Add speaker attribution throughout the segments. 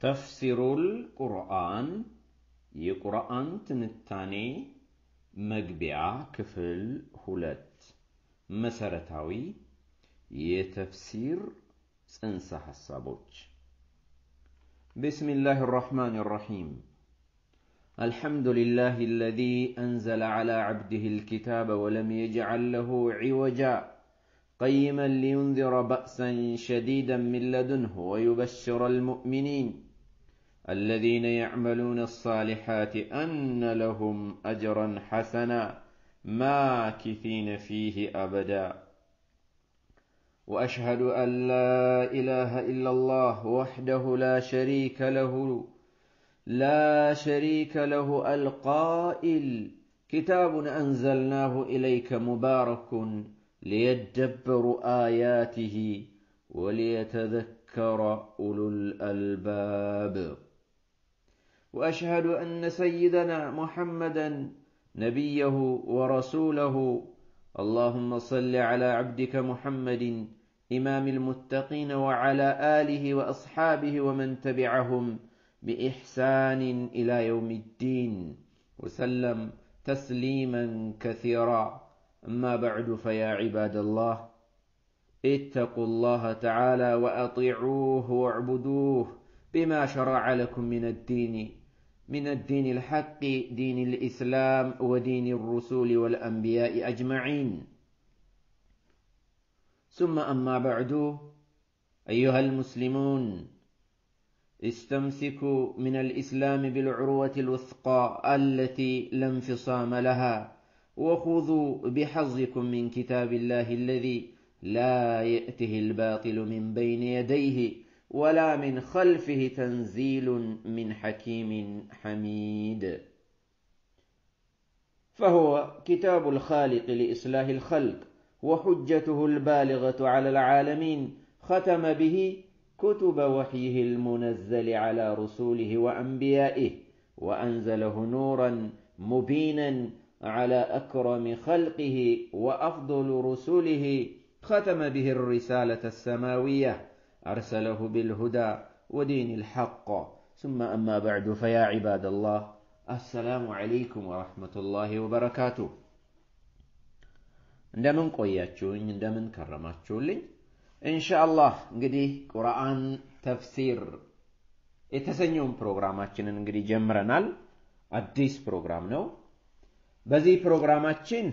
Speaker 1: ተፍሲሩል ቁርአን የቁርአን ትንታኔ መግቢያ ክፍል ሁለት መሰረታዊ የተፍሲር ጽንሰ ሐሳቦች بسم الله الرحمن الرحيم الحمد لله الذي أنزل على عبده الكتاب ولم يجعل له عوجا قيما لينذر بأسا شديدا من لدنه ويبشر المؤمنين الذين يعملون الصالحات أن لهم أجرا حسنا ماكثين فيه أبدا وأشهد أن لا إله إلا الله وحده لا شريك له لا شريك له القائل كتاب أنزلناه إليك مبارك ليدبروا آياته وليتذكر أولو الألباب وأشهد أن سيدنا محمدا نبيه ورسوله اللهم صل على عبدك محمد إمام المتقين وعلى آله وأصحابه ومن تبعهم بإحسان إلى يوم الدين وسلم تسليما كثيرا أما بعد فيا عباد الله اتقوا الله تعالى وأطيعوه واعبدوه بما شرع لكم من الدين من الدين الحق دين الإسلام ودين الرسول والأنبياء أجمعين ثم أما بعد أيها المسلمون استمسكوا من الإسلام بالعروة الوثقى التي لا انفصام لها وخذوا بحظكم من كتاب الله الذي لا يأته الباطل من بين يديه ولا من خلفه تنزيل من حكيم حميد فهو كتاب الخالق لإصلاح الخلق وحجته البالغة على العالمين ختم به كتب وحيه المنزل على رسوله وأنبيائه وأنزله نورا مبينا على أكرم خلقه وأفضل رسله ختم به الرسالة السماوية أرسله بالهدى ودين الحق ثم أما بعد فيا عباد الله السلام عليكم ورحمة الله وبركاته እንደምን ቆያችሁኝ እንደምን ከረማችሁልኝ ኢንሻአላህ እንግዲህ ቁርአን ተፍሲር የተሰኘውን ፕሮግራማችንን እንግዲህ ጀምረናል አዲስ ፕሮግራም ነው በዚህ ፕሮግራማችን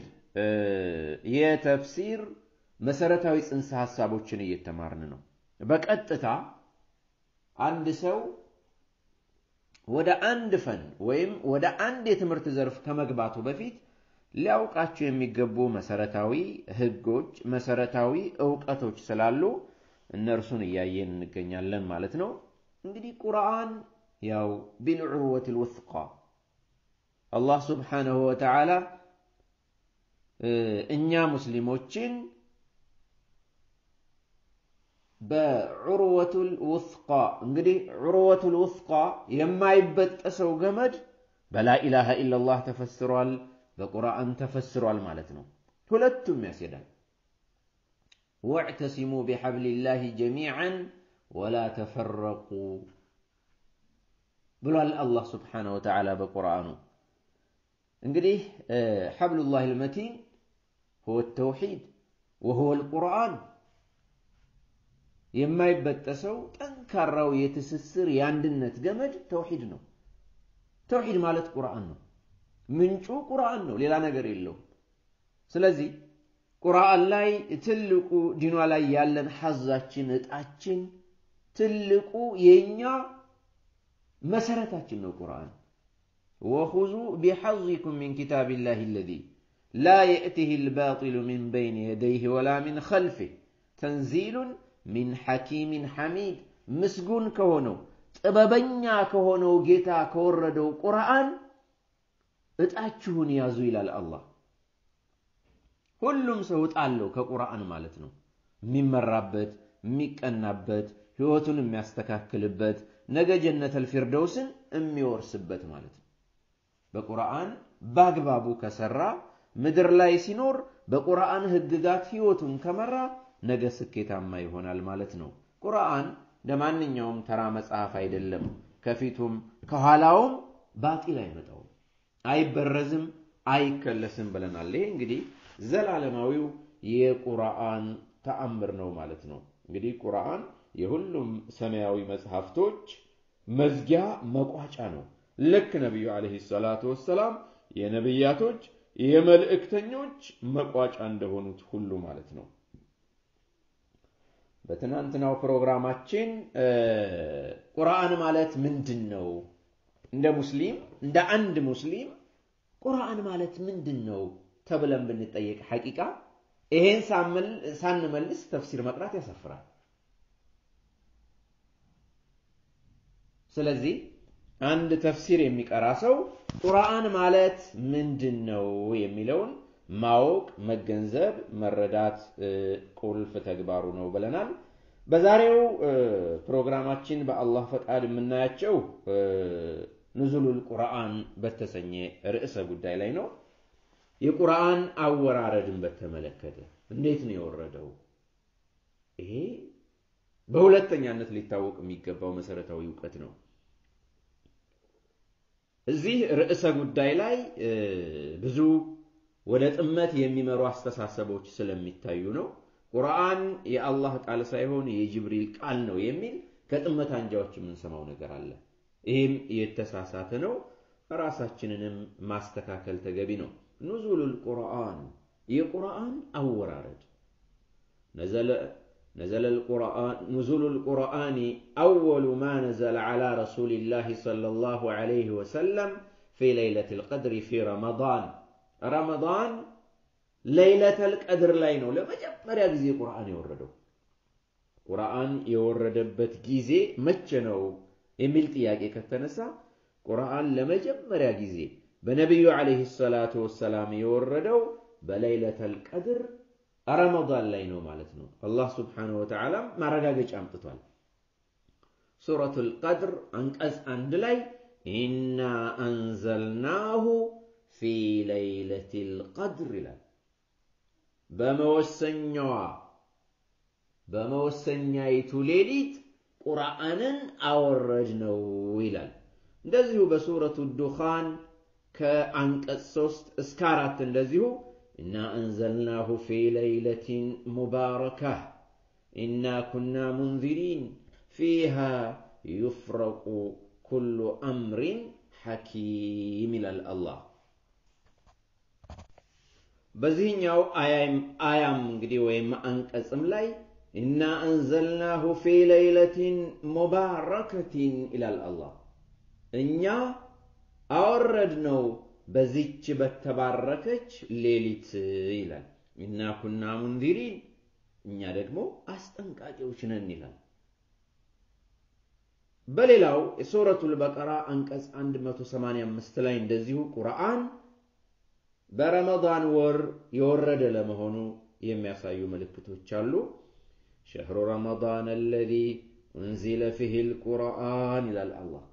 Speaker 1: የተፍሲር መሰረታዊ ጽንሰ ሐሳቦችን እየተማርን ነው በቀጥታ አንድ ሰው ወደ አንድ ፈን ወይም ወደ አንድ የትምህርት ዘርፍ ከመግባቱ በፊት ሊያውቃቸው የሚገቡ መሰረታዊ ህጎች፣ መሰረታዊ እውቀቶች ስላሉ እነርሱን እያየን እንገኛለን ማለት ነው። እንግዲህ ቁርአን ያው ቢልዑርወት ልውስቃ አላህ ስብሓነሁ ወተዓላ እኛ ሙስሊሞችን በዑርወቱል ውስቃ እንግዲህ ዑርወቱል ውስቃ የማይበጠሰው ገመድ በላኢላሃ ኢላላህ ተፈስሯል፣ በቁርአን ተፈስሯል ማለት ነው። ሁለቱም ያስሄዳል። ወዕተሲሙ ቢሐብሊላሂ ጀሚዓን ወላ ተፈረቁ ብሏል አላህ ስብሓነሁ ወተዓላ በቁርአኑ። እንግዲህ ሐብሉላህ ልመቲን ሁወ ተውሒድ ወሁወ ልቁርአን የማይበጠሰው ጠንካራው የትስስር የአንድነት ገመድ ተውሂድ ነው። ተውሂድ ማለት ቁርአን ነው። ምንጩ ቁርአን ነው፣ ሌላ ነገር የለውም። ስለዚህ ቁርአን ላይ ትልቁ ዲኗ ላይ ያለን ሐዛችን እጣችን ትልቁ የኛ መሰረታችን ነው ቁርአን። ወኹዙ ቢሐዚኩም ሚን ኪታቢላሂ አለዚ ላ የእቲህ አልባጢሉ ሚን በይን የደይህ ወላ ሚን ኸልፊህ ተንዚሉን ሚን ሐኪሚን ሐሚድ ምስጉን ከሆነው ጥበበኛ ከሆነው ጌታ ከወረደው ቁርአን እጣችሁን ያዙ ይላል አላህ። ሁሉም ሰው እጣ አለው ከቁርአን ማለት ነው። የሚመራበት፣ የሚቀናበት፣ ህይወቱን የሚያስተካክልበት፣ ነገ ጀነተል ፊርደውስን የሚወርስበት ማለት ነው። በቁርአን በአግባቡ ከሰራ ምድር ላይ ሲኖር በቁርአን ህግጋት ህይወቱን ከመራ ነገ ስኬታማ ይሆናል ማለት ነው። ቁርአን እንደ ማንኛውም ተራ መጽሐፍ አይደለም። ከፊቱም ከኋላውም ባጢል አይመጣውም፣ አይበረዝም፣ አይከለስም ብለናል። ይሄ እንግዲህ ዘላለማዊው የቁርአን ተአምር ነው ማለት ነው። እንግዲህ ቁርአን የሁሉም ሰማያዊ መጽሐፍቶች መዝጊያ መቋጫ ነው። ልክ ነቢዩ ዓለይሂ ሰላቱ ወሰላም የነቢያቶች የመልእክተኞች መቋጫ እንደሆኑት ሁሉ ማለት ነው። በትናንትናው ፕሮግራማችን ቁርአን ማለት ምንድን ነው? እንደ ሙስሊም እንደ አንድ ሙስሊም ቁርአን ማለት ምንድን ነው ተብለን ብንጠየቅ ሐቂቃ ይሄን ሳንመልስ ተፍሲር መቅራት ያሳፍራል። ስለዚህ አንድ ተፍሲር የሚቀራ ሰው ቁርአን ማለት ምንድን ነው የሚለውን ማወቅ፣ መገንዘብ፣ መረዳት ቁልፍ ተግባሩ ነው ብለናል። በዛሬው ፕሮግራማችን በአላህ ፈቃድ የምናያቸው ኑዙሉል ቁርአን በተሰኘ ርዕሰ ጉዳይ ላይ ነው። የቁርአን አወራረድን በተመለከተ እንዴት ነው የወረደው? ይሄ በሁለተኛነት ሊታወቅ የሚገባው መሰረታዊ እውቀት ነው። እዚህ ርዕሰ ጉዳይ ላይ ብዙ ወደ ጥመት የሚመሩ አስተሳሰቦች ስለሚታዩ ነው። ቁርአን የአላህ ቃል ሳይሆን የጅብሪል ቃል ነው የሚል ከጥመት አንጃዎች የምንሰማው ነገር አለ። ይህም የተሳሳተ ነው። ራሳችንንም ማስተካከል ተገቢ ነው። ኑዙሉል ቁርአን የቁርአን አወራረድ نزل القرآن نزول القرآن أول ما نزل على رسول الله صلى الله عليه وسلم في ليلة القدر في رمضان رمضان ليلة القدر لاينو لما جمريا ጊዜ ቁርአን የወረደው ቁርአን የወረደበት ጊዜ መቼ ነው የሚል ጥያቄ ከተነሳ ቁርአን ለመጀመሪያ ጊዜ በነቢዩ ዓለይሂ ሰላቱ ወሰላም የወረደው በለይለተል ቀድር ረመዳን ላይ ነው ማለት ነው። አላህ ስብሓነሁ ወተዓላ ማረጋገጫ አምጥቷል። ሱረቱል ቀድር አንቀጽ አንድ ላይ ኢና አንዘልናሁ ፊ ለይለቲል ቀድር ይላል። በመወሰኛዋ በመወሰኛይቱ ሌሊት ቁርአንን አወረድ ነው ይላል። እንደዚሁ በሱረቱ ዱኻን ከአንቀጽ ሶስት እስከ አራት እንደዚሁ ኢና አንዘልናሁ ፊ ለይለቲን ሙባረካህ ኢና ኩና ሙንዚሪን ፊሃ ዩፍረቁ ኩሉ አምሪን ሐኪም ይላል አላህ። በዚህኛው አያም እንግዲህ ወይም አንቀጽም ላይ ኢና አንዘልናሁ ፊ ለይለቲን ሙባረከቲን ይላል አላህ። እኛ አወረድ ነው በዚች በተባረከች ሌሊት ይላል። ኢና ኩና ሙንዚሪን እኛ ደግሞ አስጠንቃቂዎች ነን ይላል። በሌላው የሱረቱል በቀራ አንቀጽ 185 ላይ እንደዚሁ ቁርአን በረመዳን ወር የወረደ ለመሆኑ የሚያሳዩ ምልክቶች አሉ። ሸህሩ ረመዳን አለዚ ኡንዚለ ፊህ ልቁርአን ይላል አላህ።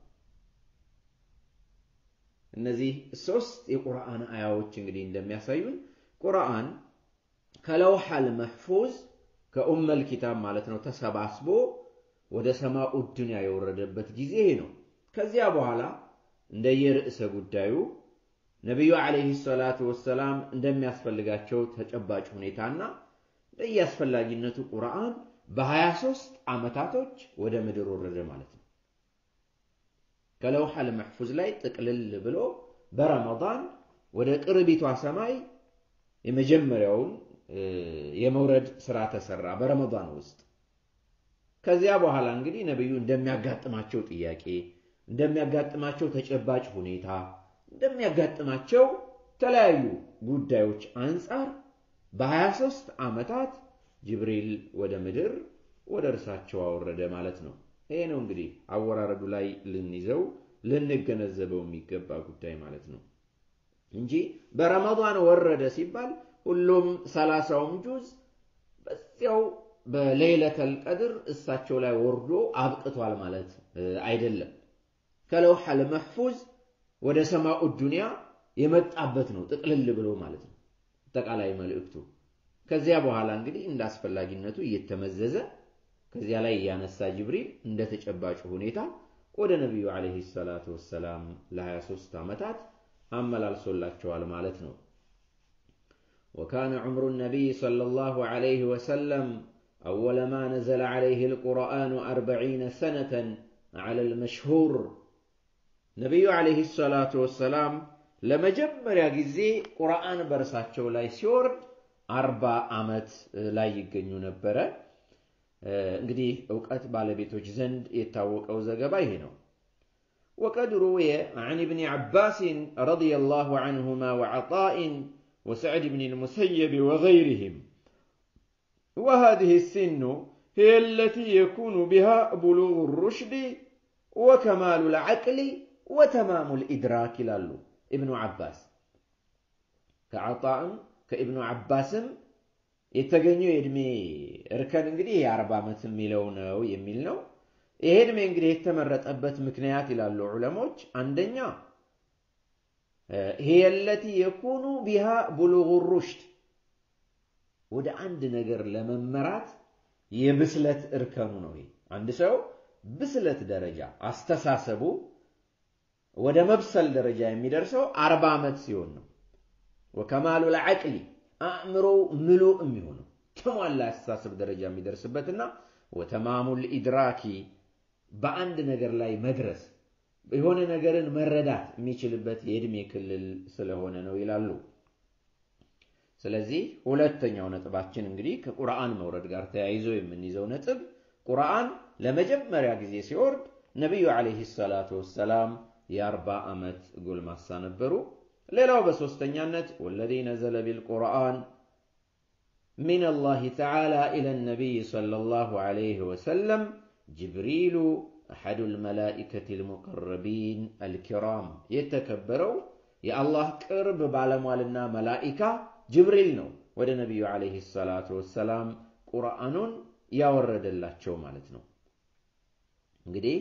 Speaker 1: እነዚህ ሶስት የቁርአን አያዎች እንግዲህ እንደሚያሳዩን ቁርአን ከለውሐል መሕፉዝ ከኡመል ኪታብ ማለት ነው ተሰባስቦ ወደ ሰማኡ ዱንያ የወረደበት ጊዜ ነው። ከዚያ በኋላ እንደየርዕሰ ጉዳዩ ነቢዩ ዓለይሂ ሰላቱ ወሰላም እንደሚያስፈልጋቸው ተጨባጭ ሁኔታና እንደየአስፈላጊነቱ ቁርአን በ23 ዓመታቶች ወደ ምድር ወረደ ማለት ነው። ከለውሐል መሕፉዝ ላይ ጥቅልል ብሎ በረመዳን ወደ ቅርቢቷ ሰማይ የመጀመሪያውን የመውረድ ስራ ተሰራ በረመዳን ውስጥ። ከዚያ በኋላ እንግዲህ ነቢዩ እንደሚያጋጥማቸው ጥያቄ፣ እንደሚያጋጥማቸው ተጨባጭ ሁኔታ፣ እንደሚያጋጥማቸው የተለያዩ ጉዳዮች አንጻር በ23 ዓመታት ጅብሪል ወደ ምድር ወደ እርሳቸው አወረደ ማለት ነው። ይሄ ነው እንግዲህ አወራረዱ ላይ ልንይዘው ልንገነዘበው የሚገባ ጉዳይ ማለት ነው እንጂ በረመዳን ወረደ ሲባል ሁሉም ሰላሳውም ጁዝ በዚያው በሌይለተል ቀድር እሳቸው ላይ ወርዶ አብቅቷል ማለት አይደለም። ከለውሐል መሕፉዝ ወደ ሰማኡ ዱንያ የመጣበት ነው ጥቅልል ብሎ ማለት ነው አጠቃላይ መልእክቱ። ከዚያ በኋላ እንግዲህ እንደ አስፈላጊነቱ እየተመዘዘ ከዚያ ላይ እያነሳ ጅብሪል እንደ ተጨባጭ ሁኔታ ወደ ነቢዩ ዓለይሂ ሰላቱ ወሰላም ለ23 ዓመታት አመላልሶላቸዋል ማለት ነው። وكان عمر النبي صلى الله عليه وسلم أول ما نزل عليه القرآن أربعين سنة على المشهور نبي عليه الصلاة والسلام لما جمر يجزي قرآن برساتشو لا يسورد أربع ዓመት ላይ ይገኙ ነበረ። እንግዲህ እውቀት ባለቤቶች ዘንድ የታወቀው ዘገባ ይሄ ነው። وقد روي عن ابن عباس رضي الله عنهما وعطاء وسعد بن المسيب وغيرهم وهذه السن هي التي يكون بها بلوغ الرشد وكمال العقل وتمام الإدراك لالو ابن عباس كعطاء كابن عباسم የተገኘው የእድሜ እርከን እንግዲህ የአርባ ዓመት የሚለው ነው የሚል ነው። ይሄ እድሜ እንግዲህ የተመረጠበት ምክንያት ይላሉ ዑለሞች፣ አንደኛ هي التي يكون بها بلوغ الرشد ወደ አንድ ነገር ለመመራት የብስለት እርከኑ ነው። ይሄ አንድ ሰው ብስለት ደረጃ አስተሳሰቡ ወደ መብሰል ደረጃ የሚደርሰው አርባ ዓመት ሲሆን ነው። ወከማሉ ልዓቅሊ አእምሮ ምሉእ የሚሆነው ተሟላ አስተሳሰብ ደረጃ የሚደርስበትና ወተማሙ ልኢድራኪ በአንድ ነገር ላይ መድረስ የሆነ ነገርን መረዳት የሚችልበት የዕድሜ ክልል ስለሆነ ነው ይላሉ። ስለዚህ ሁለተኛው ነጥባችን እንግዲህ ከቁርአን መውረድ ጋር ተያይዞ የምንይዘው ነጥብ ቁርአን ለመጀመሪያ ጊዜ ሲወርድ ነቢዩ ዓለይሂ ሰላቱ ወሰላም የአርባ ዓመት ጎልማሳ ነበሩ። ሌላው በሶስተኛነት ወለዚ ነዘለ ቢልቁርአን ሚን አላህ ተዓላ ኢለ ነቢይ ሰለላሁ ዓለይሂ ወሰለም ጅብሪሉ አሐዱ ልመላኢከት ልሙቀረቢን አልኪራም የተከበረው የአላህ ቅርብ ባለሟልና መላኢካ ጅብሪል ነው ወደ ነቢዩ ዓለይሂ ሰላቱ ወሰላም ቁርአኑን ያወረደላቸው ማለት ነው። እንግዲህ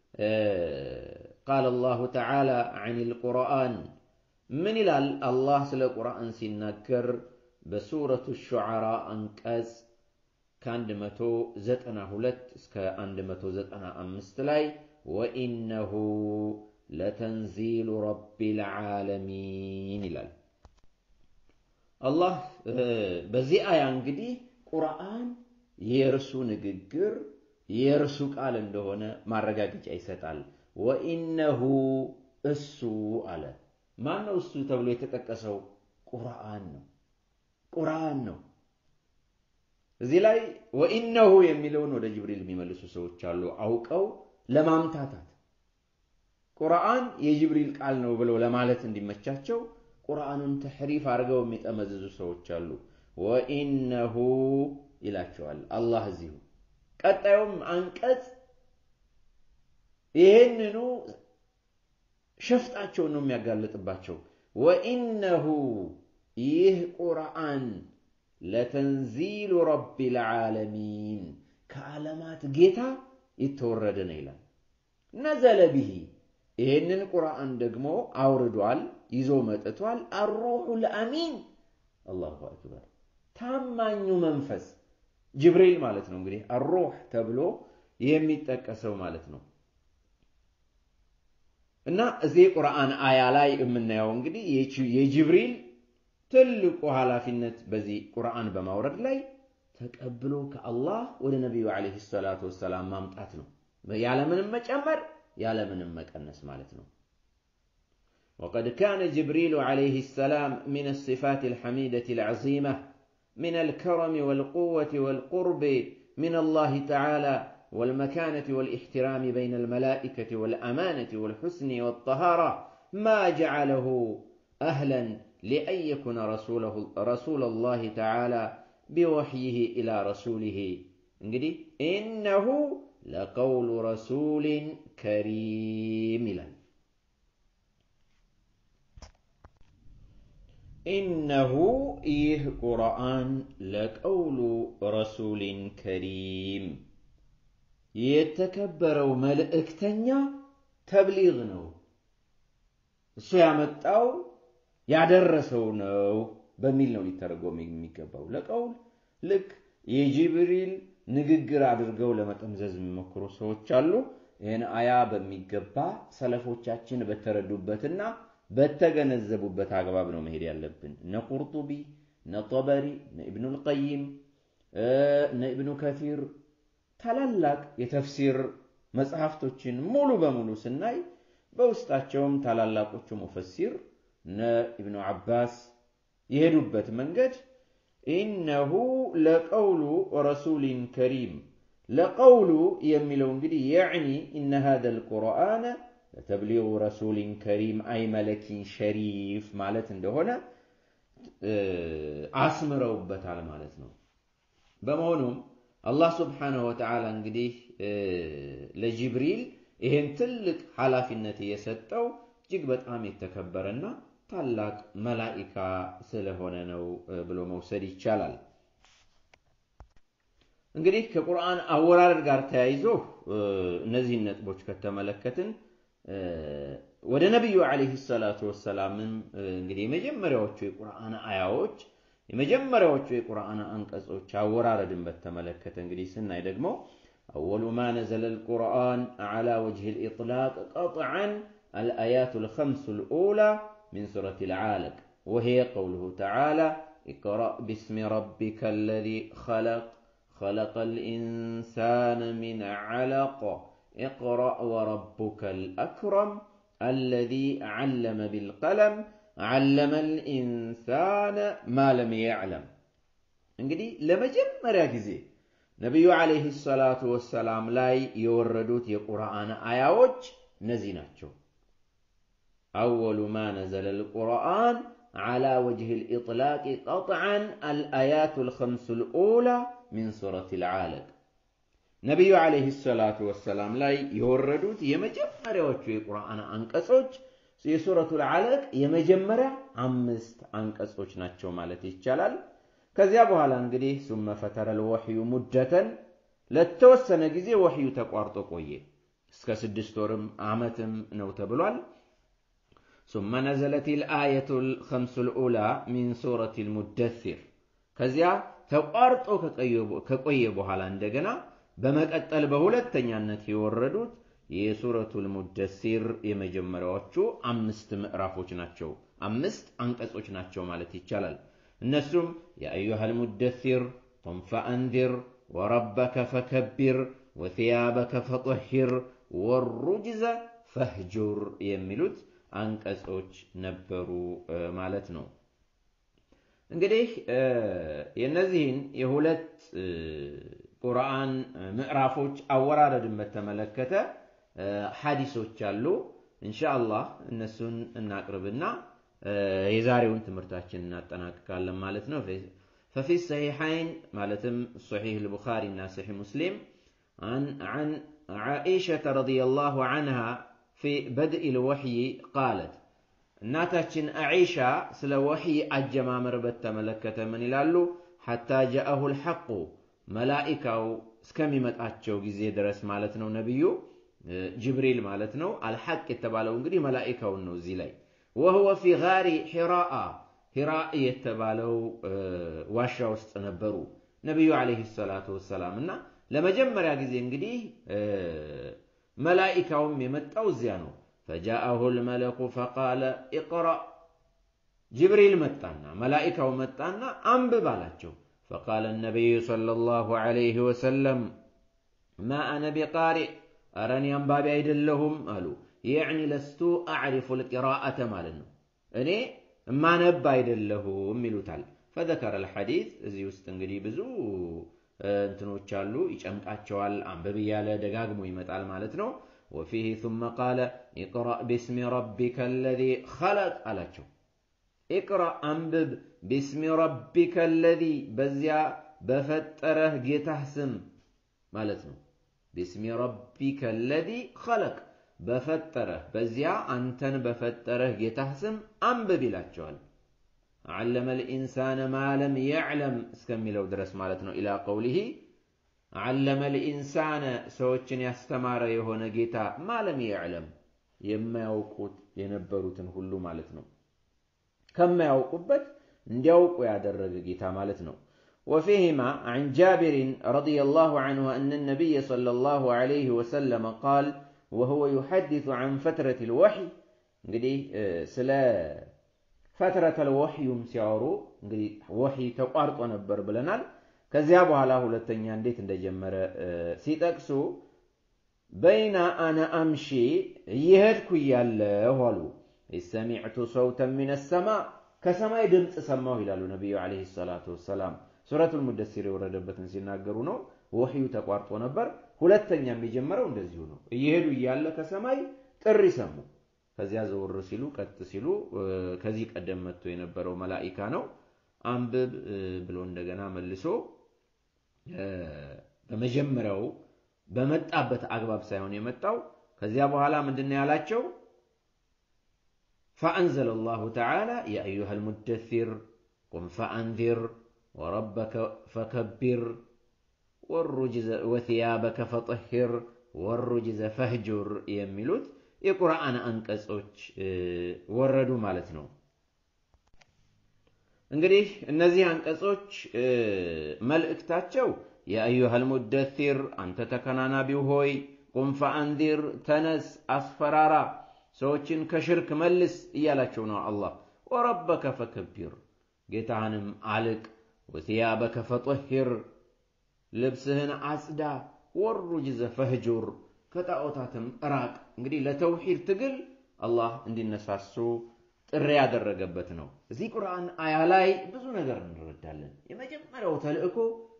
Speaker 1: ቃለ አላሁ ተዓላ ዐን ልቁርአን ምን ይላል አላህ ስለ ቁርአን ሲናገር በሱረቱ ሹዓራ አንቀጽ ከ192 እስከ 195 ላይ ወኢነሁ ለተንዚሉ ረቢል ዓለሚን ይላል። አላህ በዚህ አያ እንግዲህ ቁርአን የእርሱ ንግግር የእርሱ ቃል እንደሆነ ማረጋገጫ ይሰጣል። ወኢነሁ እሱ አለ። ማን ነው እሱ ተብሎ የተጠቀሰው? ቁርአን ነው። ቁርአን ነው። እዚህ ላይ ወኢነሁ የሚለውን ወደ ጅብሪል የሚመልሱ ሰዎች አሉ፣ አውቀው ለማምታታት ቁርአን የጅብሪል ቃል ነው ብለው ለማለት እንዲመቻቸው ቁርአኑን ተሕሪፍ አድርገው የሚጠመዝዙ ሰዎች አሉ። ወኢነሁ ይላቸዋል አላህ እዚሁ። ቀጣዩም አንቀጽ ይህንኑ ሸፍጣቸውን ነው የሚያጋልጥባቸው። ወኢነሁ ይህ ቁርአን ለተንዚሉ ረቢል ዓለሚን ከዓለማት ጌታ የተወረደ ነው ይላል። ነዘለ ቢሂ ይህንን ቁርአን ደግሞ አውርዷል፣ ይዞ መጥቷል። አሩሑል አሚን አላሁ አክበር ታማኙ መንፈስ ጅብሪል ማለት ነው። እንግዲህ አሩህ ተብሎ የሚጠቀሰው ማለት ነው። እና እዚህ ቁርአን አያ ላይ የምናየው እንግዲህ የጅብሪል ትልቁ ኃላፊነት በዚህ ቁርአን በማውረድ ላይ ተቀብሎ ከአላህ ወደ ነቢዩ ዓለይሂ ሰላቱ ወሰላም ማምጣት ነው። ያለምንም መጨመር ያለምንም መቀነስ ማለት ነው። وقد كان جبريل عليه السلام من الصفات الحميدة العظيمة من الكرم والقوة والقرب من الله تعالى والمكانة والاحترام بين الملائكة والأمانة والحسن والطهارة ما جعله أهلا لأن يكون رسوله رسول الله تعالى بوحيه إلى رسوله እንግዲህ إنه لقول رسول كريم ይላል إنه ይህ ቁርአን ለቀውሉ ረሱሊን ከሪም የተከበረው መልእክተኛ ተብሊግ ነው። እሱ ያመጣው ያደረሰው ነው በሚል ነው ሊተረጎም የሚገባው። ለቀውል ልክ የጅብሪል ንግግር አድርገው ለመጠምዘዝ የሚሞክሩ ሰዎች አሉ። ይህን አያ በሚገባ ሰለፎቻችን በተረዱበትና በተገነዘቡበት አግባብ ነው መሄድ ያለብን። እነ ቁርጡቢ፣ እነ ጠበሪ፣ እነ ኢብኑል ቀይም፣ እነ ኢብኑ ከፊር ታላላቅ የተፍሲር መጽሐፍቶችን ሙሉ በሙሉ ስናይ በውስጣቸውም ታላላቆቹ ሙፈሲር እነ ኢብኑ ዓባስ የሄዱበት መንገድ ኢነሁ ለቀውሉ ረሱሊን ከሪም ለቀውሉ የሚለው እንግዲህ የዕኒ ኢነ ሃዘ ልቁርአነ ለተብሊغ ረሱሊን ከሪም አይ መለኪን ሸሪፍ ማለት እንደሆነ አስምረውበታል ማለት ነው። በመሆኑም አላህ ስብሓነሁ ወተዓላ እንግዲህ ለጅብሪል ይሄን ትልቅ ኃላፊነት የሰጠው እጅግ በጣም የተከበረና ታላቅ መላኢካ ስለሆነ ነው ብሎ መውሰድ ይቻላል። እንግዲህ ከቁርአን አወራረድ ጋር ተያይዞ እነዚህን ነጥቦች ከተመለከትን ወደ ነቢዩ ዓለይሂ ሰላቱ ወሰላምም እንግዲህ የመጀመሪያዎቹ የቁርአን አያዎች የመጀመሪያዎቹ የቁርአን አንቀጾች አወራረድን በተመለከተ እንግዲህ ስናይ ደግሞ አወሉ ማ ነዘለ ልቁርአን ዓላ ወጅህ ልኢጥላቅ ቀጥዓን الآيات الخمس الأولى من سورة العالق وهي قوله تعالى اقرأ باسم ربك الذي خلق خلق الإنسان من علق اقرأ وربك الأكرم الذي علم بالقلم علم الإنسان ما لم يعلم እንግዲህ ለመጀመሪያ ጊዜ ነቢዩ ዓለይሂ ሰላቱ ወሰላም ላይ የወረዱት የቁርአን አያዎች እነዚህ ናቸው። أول ما نزل القرآن على وجه الإطلاق قطعا الآيات الخمس الأولى من سورة العالق ነቢዩ ዓለይሂ ሰላቱ ወሰላም ላይ የወረዱት የመጀመሪያዎቹ የቁርአን አንቀጾች የሱረቱል ዓለቅ የመጀመሪያ አምስት አንቀጾች ናቸው ማለት ይቻላል። ከዚያ በኋላ እንግዲህ ሱመ ፈተረል ወሕዩ ሙደተን ለተወሰነ ጊዜ ወሕዩ ተቋርጦ ቆየ። እስከ ስድስት ወርም ዓመትም ነው ተብሏል። ثم نزلت الآية الخمس الأولى من سورة المدثر كزيا ተቋርጦ ከቆየ በኋላ እንደገና በመቀጠል በሁለተኛነት የወረዱት የሱረቱል ሙደሲር የመጀመሪያዎቹ አምስት ምዕራፎች ናቸው። አምስት አንቀጾች ናቸው ማለት ይቻላል። እነሱም የአዩሃል ሙደሲር ቁም ፈአንዚር ወረበከ ፈከቢር ወثያበከ ፈጠሂር ወሩጅዘ ፈህጁር የሚሉት አንቀጾች ነበሩ ማለት ነው። እንግዲህ የእነዚህን የሁለት ቁርአን ምዕራፎች አወራረድን በተመለከተ ሐዲሶች አሉ። እንሻአላህ እነሱን እናቅርብና የዛሬውን ትምህርታችን እናጠናቅቃለን ማለት ነው። ፈፊ ሰሒሐይን ማለትም ሶሒህ ልቡኻሪ እና ሰሒህ ሙስሊም عن عائشة رضي الله عنها في بدء الوحي قالت እናታችን አዒሻ ስለ ወሕይ አጀማመር በተመለከተ ምን ይላሉ? ሐታ ጃአሁ ልሐቁ መላኢካው እስከሚመጣቸው ጊዜ ድረስ ማለት ነው። ነቢዩ ጅብሪል ማለት ነው። አልሐቅ የተባለው እንግዲህ መላኢካውን ነው። እዚህ ላይ ወህወ ፊ ጋሪ ሒራአ ሂራ የተባለው ዋሻ ውስጥ ነበሩ ነቢዩ ዓለይሂ ሰላቱ ወሰላም እና ለመጀመሪያ ጊዜ እንግዲህ መላኢካውም የመጣው እዚያ ነው። ፈጃአሁ ልመለኩ ፈቃለ ኢቅረእ ጅብሪል መጣና መላኢካው መጣና አንብብ አላቸው። ፈቃለ ነቢዩ ሰለላሁ ዐለይሂ ወሰለም ማ አነ ቢቃሪእ ኧረ እኔ አንባቢ አይደለሁም አሉ። የዕኒ ለስቱ አዕሪፉ ልቂራአተ ማለት ነው። እኔ እማነብ አይደለሁም ይሉታል። ፈዘከረ ልሐዲት እዚህ ውስጥ እንግዲህ ብዙ እንትኖች አሉ፣ ይጨምቃቸዋል። አንብብ እያለ ደጋግሞ ይመጣል ማለት ነው። ወፊህ ثመ ቃለ ኢቅረእ ቢስሚ ረቢከ አለዚ ኸለቅ አላቸው። ኢቅረእ አንብብ ቢስሚ ረቢከ አለዚ በዚያ በፈጠረህ ጌታህ ስም ማለት ነው። ቢስሚ ረቢከ አለዚ ኸለቅ በፈጠረህ በዚያ አንተን በፈጠረህ ጌታህ ስም አንብብ ይላቸዋል። ዓለመ ልኢንሳነ ማ ለም የዕለም እስከሚለው ድረስ ማለት ነው። ኢላ ቀውሊሂ ዓለመ ልኢንሳነ ሰዎችን ያስተማረ የሆነ ጌታ ማለም የዕለም የማያውቁት የነበሩትን ሁሉ ማለት ነው። ከማያውቁበት እንዲያውቁ ያደረገ ጌታ ማለት ነው። ወፊህማ عن جابر رضي الله عنه أن النبي صلى الله عليه وسلم قال ወሁወ ዩሐዲሱ ዐን ፈትረት ልወሕይ እንግዲህ ስለ ፈትረተል ወሕዩም ሲያወሩ እንግዲህ ወሕይ ተቋርጦ ነበር ብለናል። ከዚያ በኋላ ሁለተኛ እንዴት እንደጀመረ ሲጠቅሱ በይና አነ አምሺ እየሄድኩ እያለሁ አሉ ሰሚዕቱ ሰውተን ሚነ ሰማ ከሰማይ ድምፅ ሰማሁ ይላሉ ነቢዩ ዓለይሂ ሰላቱ ወሰላም። ሱረቱል ሙደሲር የወረደበትን ሲናገሩ ነው። ወሕዩ ተቋርጦ ነበር። ሁለተኛ የሚጀመረው እንደዚሁ ነው። እየሄዱ እያለ ከሰማይ ጥሪ ሰሙ። ከዚያ ዘወር ሲሉ ቀጥ ሲሉ ከዚህ ቀደም መጥቶ የነበረው መላኢካ ነው። አንብብ ብሎ እንደገና መልሶ በመጀመሪያው በመጣበት አግባብ ሳይሆን የመጣው ከዚያ በኋላ ምንድን ያላቸው ፈአንዘለ ላሁ ተዓላ ያ አዩሃ ልሙደሲር ቁም ፈአንዚር ወረበከ ፈከቢር ወثያበከ ፈጠሂር ወሩጅዘ ፈህጁር የሚሉት የቁርአን አንቀጾች ወረዱ ማለት ነው። እንግዲህ እነዚህ አንቀጾች መልእክታቸው የአዩሃል ሙደሲር አንተ ተከናናቢው ሆይ ቁም ፈአንዚር ተነስ፣ አስፈራራ፣ ሰዎችን ከሽርክ መልስ እያላቸው ነው አላህ። ወረበከ ፈከቢር ጌታህንም አልቅ፣ ወثያበከ ፈጠሂር ልብስህን አጽዳ፣ ወሩጅዘ ፈህጁር ከጣዖታትም ራቅ። እንግዲህ ለተውሂድ ትግል አላህ እንዲነሳሱ ጥሪ ያደረገበት ነው። እዚህ ቁርአን አያ ላይ ብዙ ነገር እንረዳለን። የመጀመሪያው ተልእኮ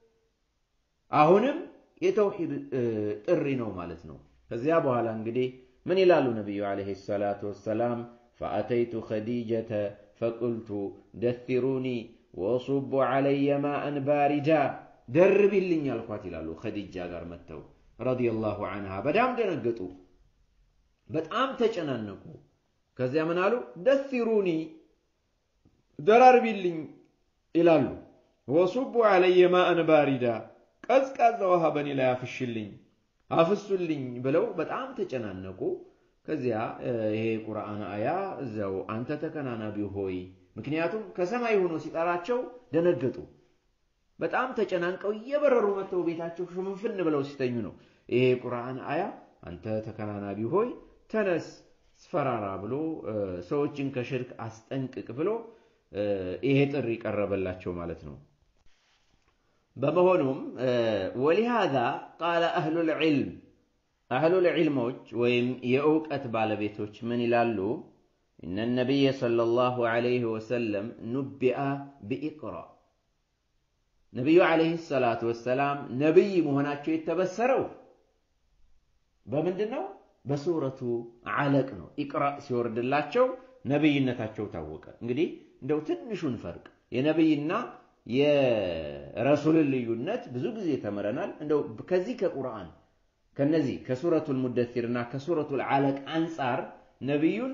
Speaker 1: አሁንም የተውሂድ ጥሪ ነው ማለት ነው። ከዚያ በኋላ እንግዲህ ምን ይላሉ ነቢዩ ዓለይሂ ሰላቱ ወሰላም ፈአተይቱ ኸዲጀተ ፈቁልቱ ደሲሩኒ ወሱቡ ዓለየ ማአን ባሪዳ ደርቢልኝ አልኳት ይላሉ። ኸዲጃ ጋር መጥተው ረዲየላሁ አንሃ በጣም ደነገጡ፣ በጣም ተጨናነቁ። ከዚያ ምን አሉ? ደሲሩኒ ደራርቢልኝ ይላሉ። ወሱቡ ዓለየ ማአን ባሪዳ ቀዝቃዛ ውሃ በእኔ ላይ አፍሽልኝ አፍሱልኝ ብለው በጣም ተጨናነቁ። ከዚያ ይሄ ቁርአን አያ እዚያው አንተ ተከናናቢ ሆይ ምክንያቱም ከሰማይ ሆኖ ሲጠራቸው ደነገጡ። በጣም ተጨናንቀው እየበረሩ መጥተው ቤታቸው ሽፍንፍን ብለው ሲተኙ ነው ይሄ ቁርአን አያ አንተ ተከናናቢ ሆይ ተነስ ስፈራራ ብሎ ሰዎችን ከሽርክ አስጠንቅቅ ብሎ ይሄ ጥሪ ቀረበላቸው ማለት ነው። በመሆኑም ወሊሃዛ ቃለ አህሉል ዒልም አህሉል ዒልሞች ወይም የእውቀት ባለቤቶች ምን ይላሉ? እነ ነቢይ ሰለላሁ ዐለይሂ ወሰለም ኑቢአ ቢኢቅራ ነቢዩ ዐለይሂ ሰላቱ ወሰላም ነቢይ መሆናቸው የተበሰረው በምንድን ነው? በሱረቱ ዓለቅ ነው። ኢቅራ ሲወርድላቸው ነቢይነታቸው ታወቀ። እንግዲህ እንደው ትንሹን ፈርቅ የነቢይና የረሱልን ልዩነት ብዙ ጊዜ ተምረናል። እንደው ከዚህ ከቁርአን ከነዚህ ከሱረቱል ሙደሲርና ከሱረቱል ዓለቅ አንጻር ነቢዩን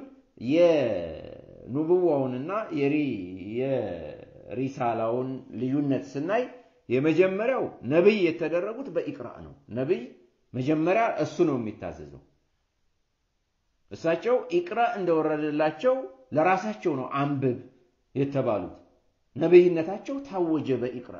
Speaker 1: የኑቡዋውንና የሪሳላውን ልዩነት ስናይ የመጀመሪያው ነቢይ የተደረጉት በኢቅራ ነው። ነቢይ መጀመሪያ እሱ ነው የሚታዘዘው። እሳቸው ኢቅራ እንደወረደላቸው ለራሳቸው ነው አንብብ የተባሉት። ነቢይነታቸው ታወጀ በኢቅራ።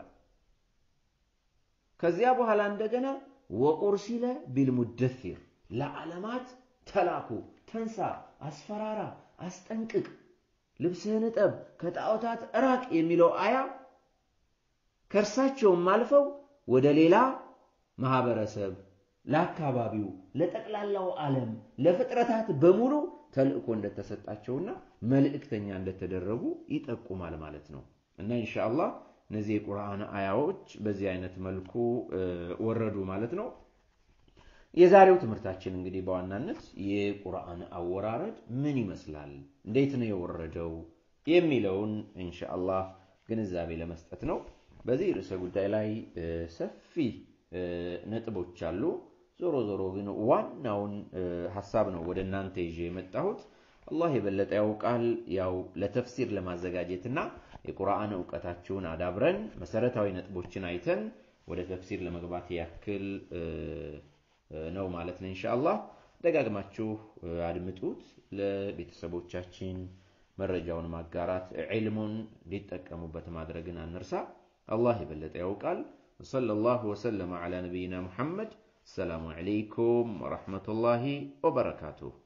Speaker 1: ከዚያ በኋላ እንደገና ወቁርሲለ ቢልሙደሲር ለዓለማት ተላኩ። ተንሳ፣ አስፈራራ፣ አስጠንቅቅ፣ ልብስህን እጠብ፣ ከጣዖታት እራቅ የሚለው አያ ከእርሳቸውም አልፈው ወደ ሌላ ማህበረሰብ ለአካባቢው፣ ለጠቅላላው ዓለም፣ ለፍጥረታት በሙሉ ተልእኮ እንደተሰጣቸውና መልእክተኛ እንደተደረጉ ይጠቁማል ማለት ነው። እና ኢንሻአላህ እነዚህ የቁርአን አያዎች በዚህ አይነት መልኩ ወረዱ ማለት ነው። የዛሬው ትምህርታችን እንግዲህ በዋናነት የቁርአን አወራረድ ምን ይመስላል፣ እንዴት ነው የወረደው የሚለውን ኢንሻአላህ ግንዛቤ ለመስጠት ነው። በዚህ ርዕሰ ጉዳይ ላይ ሰፊ ነጥቦች አሉ። ዞሮ ዞሮ ግን ዋናውን ሀሳብ ነው ወደ እናንተ ይዤ የመጣሁት። አላህ የበለጠ ያውቃል። ያው ለተፍሲር ለማዘጋጀትና የቁርአን እውቀታችሁን አዳብረን መሰረታዊ ነጥቦችን አይተን ወደ ተፍሲር ለመግባት ያክል ነው ማለት ነው። ኢንሻአላህ ደጋግማችሁ አድምጡት። ለቤተሰቦቻችን መረጃውን ማጋራት፣ ዒልሙን ሊጠቀሙበት ማድረግን አንርሳ። አላህ የበለጠ ያውቃል። ወሰለላሁ ወሰለመ ዐላ ነቢይና ሙሐመድ السلام عليكم ورحمة الله وبركاته